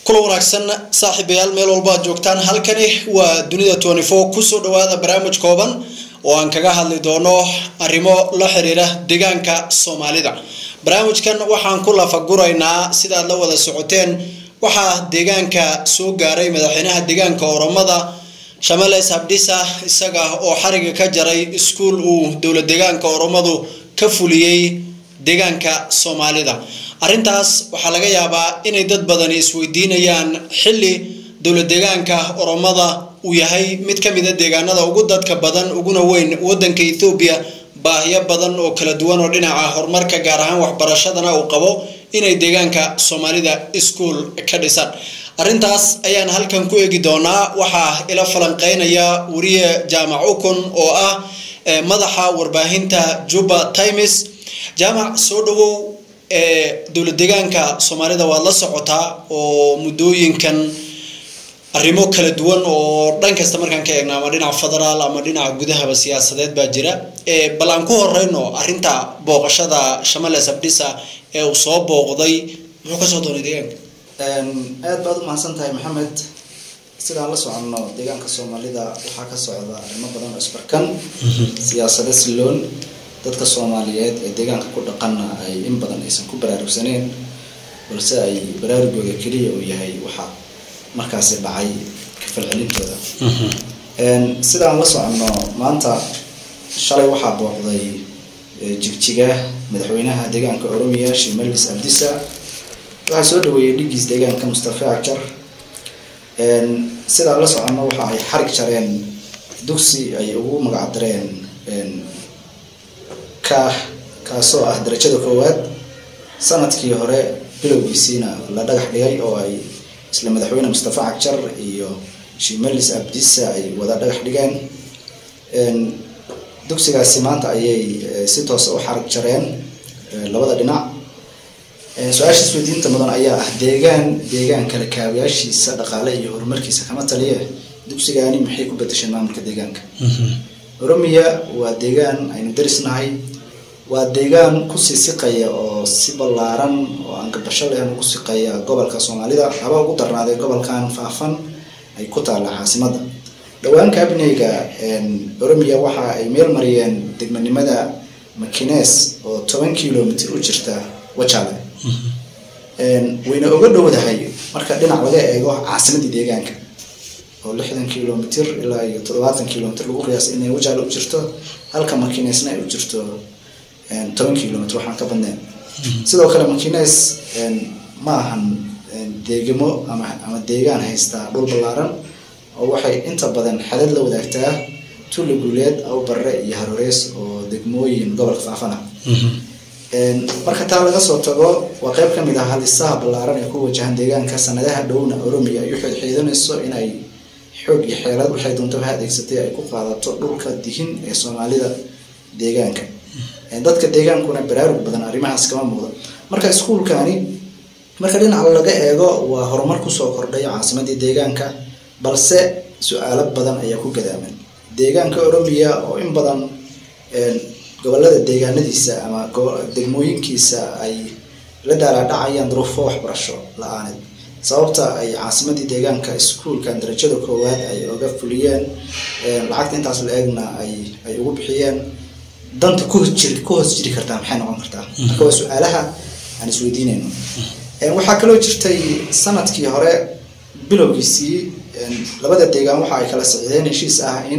kula wanaagsan saaxiibayaal meel walba aad joogtaan halkani waa dunida twenty four kusoo dhawaada barnaamij kooban oo aan kaga hadli doono arrimo la xiriira deegaanka soomaalida barnaamijkan waxaan ku lafaguraynaa sidaad la wada socoteen waxaa deegaanka soo gaaray madaxweynaha deegaanka oromada shamales abdisa isaga oo xariga ka jaray iskuul uu dowla deegaanka oromadu ka fuliyey deegaanka soomaalida arrintaas waxaa laga yaabaa inay dad badani isweydiinayaan xilli dowla deegaanka oromada uu yahay mid ka mid a deegaanada ugu dadka badan uguna weyn wadanka ethoobiya baahiyo badan oo kala duwan oo dhinaca horumarka gaar ahaan waxbarashadana uu qabo inay deegaanka soomaalida iskuol ka dhisaan arrintaas ayaan halkan ku eegi doonaa waxaa ila falanqeynaya wariye jaamac ukun oo ah madaxa warbaahinta juba times jaamac soo dhawow dowla deegaanka soomaalida waad la socotaa oo muddooyinkan arrimo kala duwan oo dhan kasta markaan ka eegno ama dhinaca federaal ama dhinaca gudahaba siyaasadeed baa jira bal aan ku horeyno arrinta booqashada shamales abdisa ee uu soo booqday muxuu kasoo doonay deegaanka aad baad u mahadsan tahay maxamed sidaan la soconno deegaanka soomaalida waxaa ka socda arrimo badan oo isbarkan siyaasado siloon dadka soomaaliyeed ee deegaanka ku dhaqanna ay in badan aysan ku baraarugsaneen balse ay baraarugooda keliya uu yahay waxa markaasi dhacay kafalcelintooda sidaan la soconno maanta shalay waxaa booqday jigjiga madaxweynaha deegaanka oromiya shimalis abdisa waxaa soo dhaweeyey dhigiis deegaanka mustafa ajar sidaan la soconno waxa ay xarig jareen dugsi ay ugu magacdareen ka kaasoo ah darajada koowaad sanadkii hore bilowgiisiina la dhagax dhigay oo ay isla madaxweyne mustafa cagjar iyo shimalis abdisa ay wada dhagax dhigeen dugsigaasi maanta ayay si toosa u xarig jareen labada dhinac su-aasha isweydiinta mudan ayaa ah deegaan deegaan kale kaabayaashiisa dhaqaale iyo horumarkiisa kama taliye dugsigaani maxay ku bedesheen maamulka deegaanka oromiya waa deegaan aynu darisnahay waa deegaan kusii siqaya oo si ballaaran oo aan gabasho lehen ugu siqaya gobolka soomaalida haba ugu darnaaday gobolkan faafan ay ku taalla caasimadda dhowaan kabineyga oromiya waxa ay meel mariyeen degmanimada makines oo toban kilomitr u jirta wajale wayna oga dhowdahay marka dhinac laga eego caasimadii deegaanka oo lixdan kilomitr ilaa iyo toddobaatan kilomitr lagu qiyaasa inay wajaale u jirto halka makinesna ay u jirto toban kilomitr waxaan ka badnayn sidoo kale makines ma ahan deegamo ama ama deegaan haystaa dhul ballaaran oo waxay inta badan xadad la wadaagtaa tulli guuleed awbarre iyo haroreys oo degmooyin gobolka faafana marka taa laga soo tago waa qeyb ka mid ah halisaha ballaaran ee ku wajahan deegaanka sanadaha dhowna oromiya ay u xidxiidanayso inay xoog iyo xeelad waxay doontaba ha adeegsatay ay ku qaadato dhulka dihin ee soomaalida deegaanka dadka deegaankuna baraarug badan arrimahaas kama muuqda marka iskuulkani marka dhinaca laga eego waa horumar kusoo kordhay caasimadii deegaanka balse su-aalo badan ayaa ku gadaaman deegaanka oromiya oo in badan gobolada deegaanadiisa ama degmooyinkiisa ay la daalaadhacayaan duruufo waxbarasho la-aaneed sababta ay caasimadii deegaanka iskuulkan darajada koowaad ay oga fuliyeen lacagta intaas la eegna ay ay ugu bixiyeen danta kuhos jiri ku hoos jiri kartaa maxay noqon kartaa marka waa su-aalaha aan isweydiinayno waxaa kaloo jirtay sanadkii hore bilowgiisii labada deegaan waxa ay kala socdeen heshiis ah in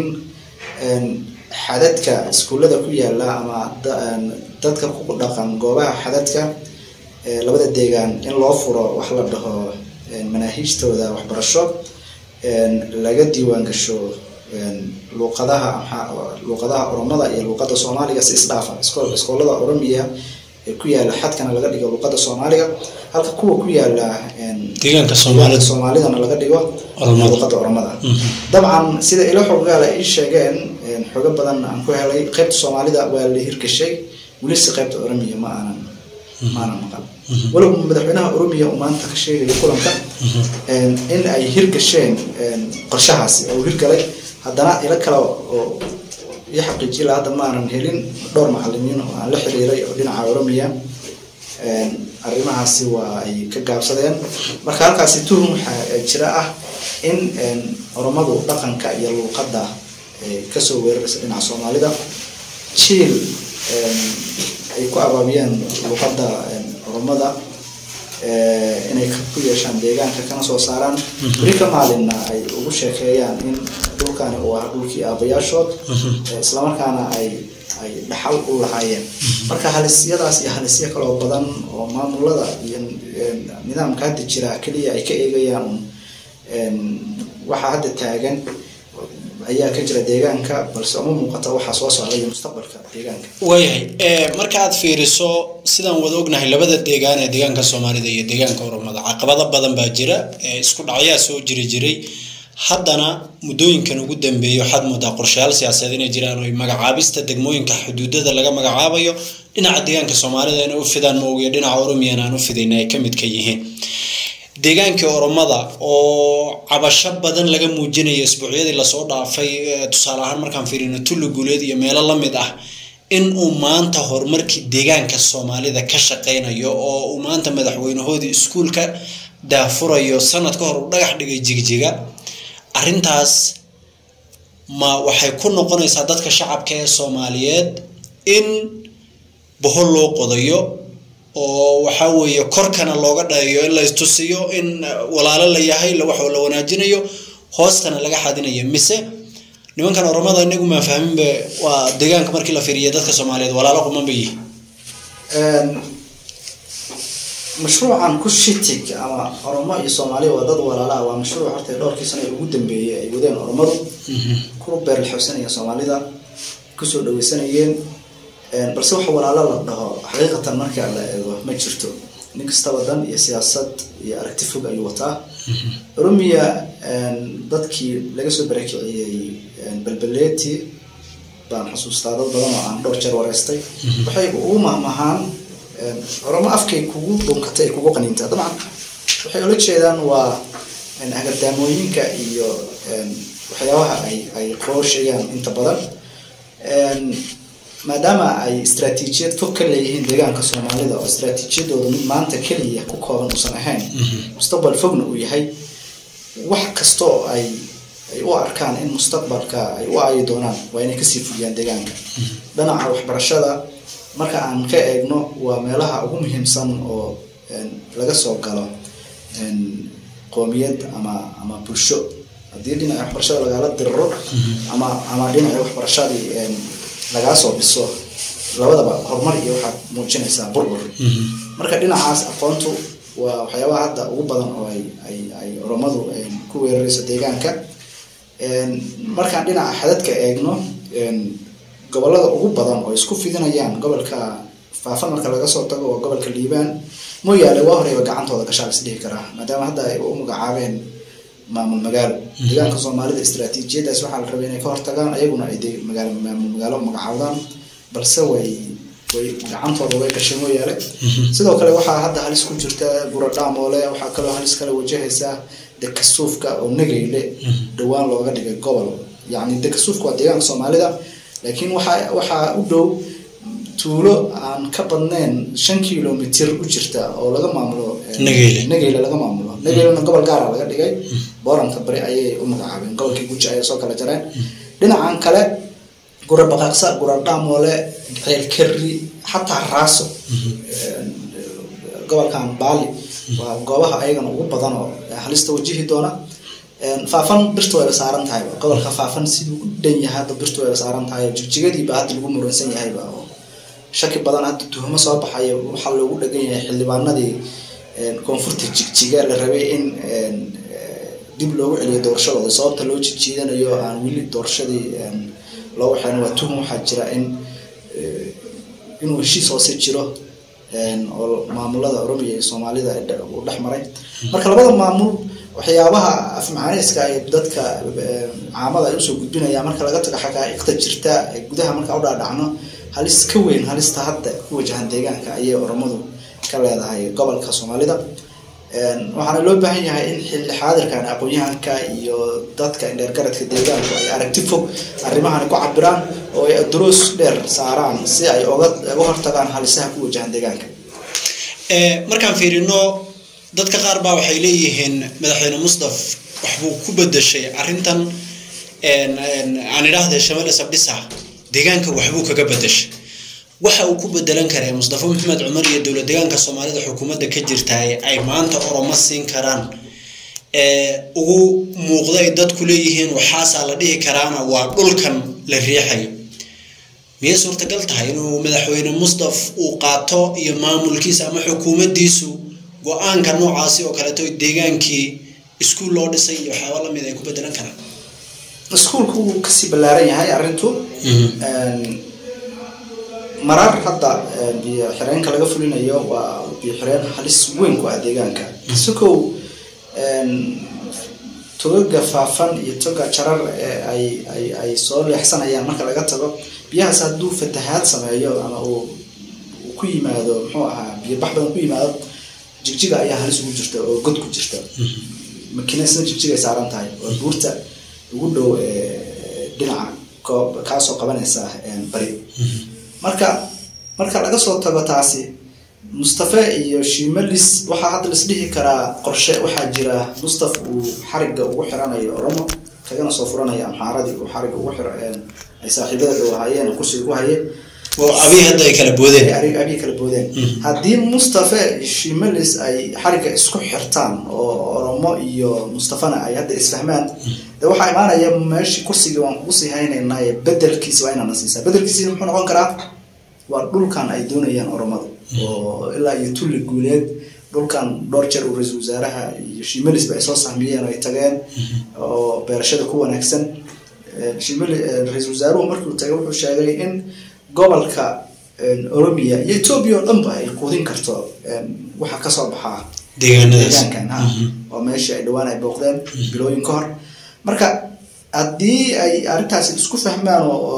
xadadka iskuullada ku yaala ama dadka ku dhaqan goobaha xadadka labada deegaan in loo furo wax la dhaho manaahiijtooda waxbarasho laga diiwaan gasho luuqadaha luuqadaha oromada iyo luuqada soomaaliga si isdhaafa iskoolada oromiya ee ku yaala xadkana laga dhigo luuqada soomaaliga halka kuwa ku yaala deegaanka soomaalidana laga dhigo luuqada oromada dabcan sida ilo xoggaala ii sheegeen xogo badan aan ku helay qeybta soomaalida waa la hirgashay welise qeybta oromiya ma aanan ma aanan maqan walow madaxweynaha oromiya uu maanta ka sheegayo kulanka in ay hirgasheen qorshahaasi oo hirgalay haddana ilo kale oo ii xaqiijiye la hadda ma aanan helin dhowr macalimiin oo aan la xiriiray oo dhinaca oromiya arrimahaasi waa ay ka gaabsadeen marka halkaasi tuhum waxaa jira ah in oromadu dhaqanka iyo luuqadda kasoo weeraraysa dhinaca soomaalida jiil ay ku abaabiyeen luuqadda oromada inay ku yeeshaan deegaanka kana soo saaraan beri ka maalinna ay ugu sheekeeyaan in dhulkani uu ah dhulkii aabayaashood islamarkaana ay ay dhaxal u lahaayeen marka halisyadaas iyo halisyo kaloo badan oo maamulada iyo nidaamka hadda jira keliya ay ka eegayaan waxaa hadda taagan ayaa ka jira deegaanka balse uma muuqata waxaa soo socda iyo mustaqbalka deegaanka waayahay marka aad fiiriso sidaan wada ognahay labada deegaan ee deegaanka soomaalida iyo deegaanka oromada caqabado badan baa jira isku dhacyaa soo jiri jiray haddana muddooyinkan ugu dambeeyay waxaad moodaa qorshayaal siyaasadeed inay jiraan oo magacaabista degmooyinka xuduudada laga magacaabayo dhinaca deegaanka soomaalida inay u fidaan maogiyo dhinaca oromiyana aan u fidayna ay ka mid ka yihiin deegaankii oromada oo cabasho badan laga muujinayo isbuucyadii lasoo dhaafay tusaale ahaan markaan fiirino tulli guuleed iyo meelo lamid ah in uu maanta horumarkii deegaanka soomaalida ka shaqeynayo oo uu maanta madaxweynahoodii iskuulka daafurayo sanad ka hor uu dhagax dhigay jigjiga arrintaas ma waxay ku noqonaysaa dadka shacabka ee soomaaliyeed in bohol loo qodayo oo waxaa weeye korkana looga dhayayo in la istusiyo in walaalo la yahay wax la wanaajinayo hoostana laga xadinayo mise nimankan oromada inagu maa fahminba waa deegaanka markii la fiiriya dadka soomaaliyeed walaalo quman bay yihiin mashruucan kushitig ama oromo iyo soomaaliya waa dad walaala waa mashruuc horta dhowrkii sana ugu dambeeyey ay wadeen oromadu ku beerlaxoosanaya soomaalida kusoo dhaweysanayeen balse wax walaalo la dhaho xaqiiqatan marka la eego ma jirto nin kastaba dan iyo siyaasad iyo aragti fog ayuu wataa oromiya dadkii laga soo barakiciyey belbeleeti baan xusuustaa dad badan oo aan dhowr jeer wareystay waxay ugu mahmahaan oromo afkay kugu dhunkatay ay kugu qaniintaa dabcan waxay ula jeedaan waa hagardaamooyinka iyo waxyaabaha ay ay qooshayaan inta badan maadaama ay istraatiijiyad fog ka leeyihiin deegaanka soomaalida oo istraatiijiyadooda mid maanta keliya ku kooban uusan ahayn mustaqbal fogna uu yahay wax kasta oo ay ay u arkaan in mustaqbalka ay u aayi doonaan waa inay kasii fuliyaan deegaanka dhinaca waxbarashada marka aan ka eegno waa meelaha ugu muhiimsan oo laga soo galo qoomiyad ama ama bulsho haddii dhinaca waxbarashada lagala diriro ama ama dhinaca waxbarashadii lagaa soo dhiso labadaba horumar iyo waxaad muujinaysaa burbur marka dhinacaas aqoontu waa waxyaabaha hadda ugu badan oo ay ay ay oromadu ku weerarayso deegaanka markaan dhinaca xadadka eegno gobolada ugu badan oo isku fidinayaan gobolka faafan marka laga soo tago waa gobolka liibaan mooyaale waa horeyba gacantooda gashaa is dhihi karaa maadaama hadda ay u magacaabeen maamul magaalo deegaanka soomaalida istraatiijiyadaas waxaa la rabay inay ka hortagaan ayaguna ay magaalo maamul magaalo magacaawdaan balse way way gacantooda way gashay mooyaale sidoo kale waxaa hadda halis ku jirta buradhaamoole waxaa kaloo halis kale wajahaysaa dekasuufka oo nageyle dhowaan looga dhigay gobol yacni dekasuufka waa deegaanka soomaalida laakiin waxaa waxaa u dhow tuulo aan ka badnayn shan kilomitr u jirta oo laga maamulo nageyle laga maamulo nageylena gobol gaara laga dhigay booranta bari ayay u magacaabeen gobolkii guji ayay soo kala jareen dhinacan kale gura baqaaqsa gura dhaamoole ceelkari xataa raaso gobolkan baali waa goobaha ayagana ugu badan oo halista wajihi doona faafan birta wayba saaran tahay gobolka faafan siduu u dhan yahay hadda birta wayba saaran tahay jigjigadiiba hadda lagu muransan yahayba oo shaki badan hadda tuhmo soo baxaya waxaa loogu dhagan yahay xildhibaanadii koonfurta jigjiga la rabay in dib loogu celiyo doorashadooda sababta loo jijiidanayo aan weli doorashadii loo waxeen waa tuhum waxaa jira in inuu heshiis hoose jiro oo maamulada oromiya iyo soomaalida uu dhex maray marka labada maamul waxyaabaha afmacaaneyska ay dadka caamada ay usoo gudbinayaan marka laga tago xaqaa'iqda jirta gudaha marka u dhaadhacno halis ka weyn halista hadda ku wajahan deegaanka ayay oromadu ka leedahay gobolka soomaalida waxaana loo baahan yahay in xilli xaadirkan aqoon-yahanka iyo dadka indheergaradka deegaanku ay aragti fog arrimahani ku cabiraan oo ay duruus dheer saaraan si ay oga uga hortagaan halisaha ku wajahan deegaanka markaan fiirino dadka qaar baa waxay leeyihiin madaxweyne mustaf waxbuu ku bedeshay arrintan aan idhaahde shamale sabdhisa deegaanka waxbuu kaga bedeshay waxa uu ku bedelan karaa mustafa maxamed cumar iyo dowlad deegaanka soomaalida xukuumadda ka jirtaay ay maanta oromo siin karaan ugu muuqda ay dadku leeyihiin waxaasaa la dhihi karaana waa dhulkan la riixayo miyay suurtagal tahay inuu madaxweyne mustaf uu qaato iyo maamulkiisa ama xukuumaddiisu go-aanka noocaasi oo kaleeto deegaankii iskuul loo dhisay iyo waxyaaba lamid ay ku bedelan karaan iskuulku wuu kasii ballaaran yahay arrintu marar hadda biyo xireenka laga fulinayo waa biyo xireen halis weyn ku ah deegaanka isakow togaga faafan iyo toga jarar ee ay ay ay soo leexsanayaan marka laga tago biyahaas hadduu fatahaad sameeyo ama uu ku yimaado muxuu ahaa biyo bax badan ku yimaado jigjiga ayaa halis ugu jirta oo god ku jirta makinesna jigjigay saaran tahay oo buurta ugu dhow dhinaca kaasoo qabanaysa bari marka marka laga soo tago taasi mustafe iyo shimalis waxaa hadda las dhihi karaa qorshe waxaa jira mustaf uu xariga ugu xiranayo oromo kagana soo furanaya amxaaradii uu xariga ugu xir ay saaxiibada dhow ahaayeen kursiga ku hayeen oo abiy hadda ay kala boodeen abiy kala boodeen haddii mustafe shimalis ay xariga isku xirtaan oo oromo iyo mustafana ay hadda isfahmaan de waxaa imaanaya meeshii kursigii waan kugu sii haynaynaaye bedelkiisi waa inaana siisaa bedelkiisi muxuu noqon karaa waa dhulkan ay doonayaan oromadu oo ilaa iyo tulli guuleed dhulkan dhowr jeer uu ra-iisul wasaaraha iyo shimalis ba ay soo sahmiyeen oo ay tageen oo beerashada ku wanaagsan shimali ra-iisul wasaaruhu markuu tagay wuxuu sheegay in gobolka oromia iyo etoobiya oo dhanba ay quudin karto waxa kasoo baxaa deegaankan ha oo meeshii ay dhawaan ay booqdeen bilooyin ka hor marka haddii ay arrintaasi isku fahmaan oo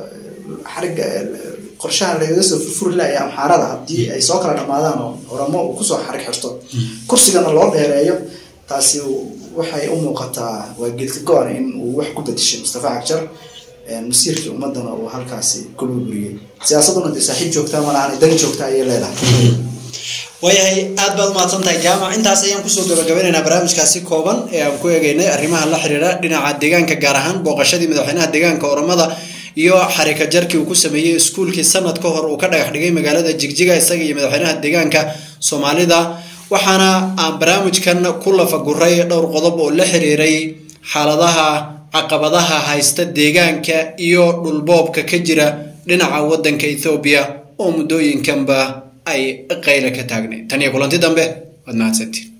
xariga qorshaha lagaga soo furfuri laaya amxaarada haddii ay soo kala dhamaadaan oo oramo uu kusoo xarig xirto kursigana loo dheereeyo taasi waxay u muuqataa waa geedka go-an in uu wax ku bedeshay mustafa cagjar masiirkii ummadana uu halkaasi ku burburiyey siyaasaduna dee saaxiib joogtaa malahan dan joogta ayay leedahay waayahay aad baad umahadsan tahay jaamac intaas ayaan kusoo gabagabeynaynaa barnaamijkaasi kooban ee aan ku eegeynay arrimaha la xiriira dhinaca deegaanka gaar ahaan booqashadii madaxweynaha deegaanka oromada iyo xarika jarkii uu ku sameeyey iskuulkii sanad ka hor uu ka dhagax dhigay magaalada jigjiga isaga iyo madaxweynaha deegaanka soomaalida waxaana aan barnaamijkan ku lafaguray dhowr qodob oo la xiriiray xaaladaha caqabadaha haysta deegaanka iyo dhulboobka ka jira dhinaca wadanka ethoobiya oo muddooyinkanba ay qayla ka taagnay tan iyo kulanti dambe waad mahadsantiin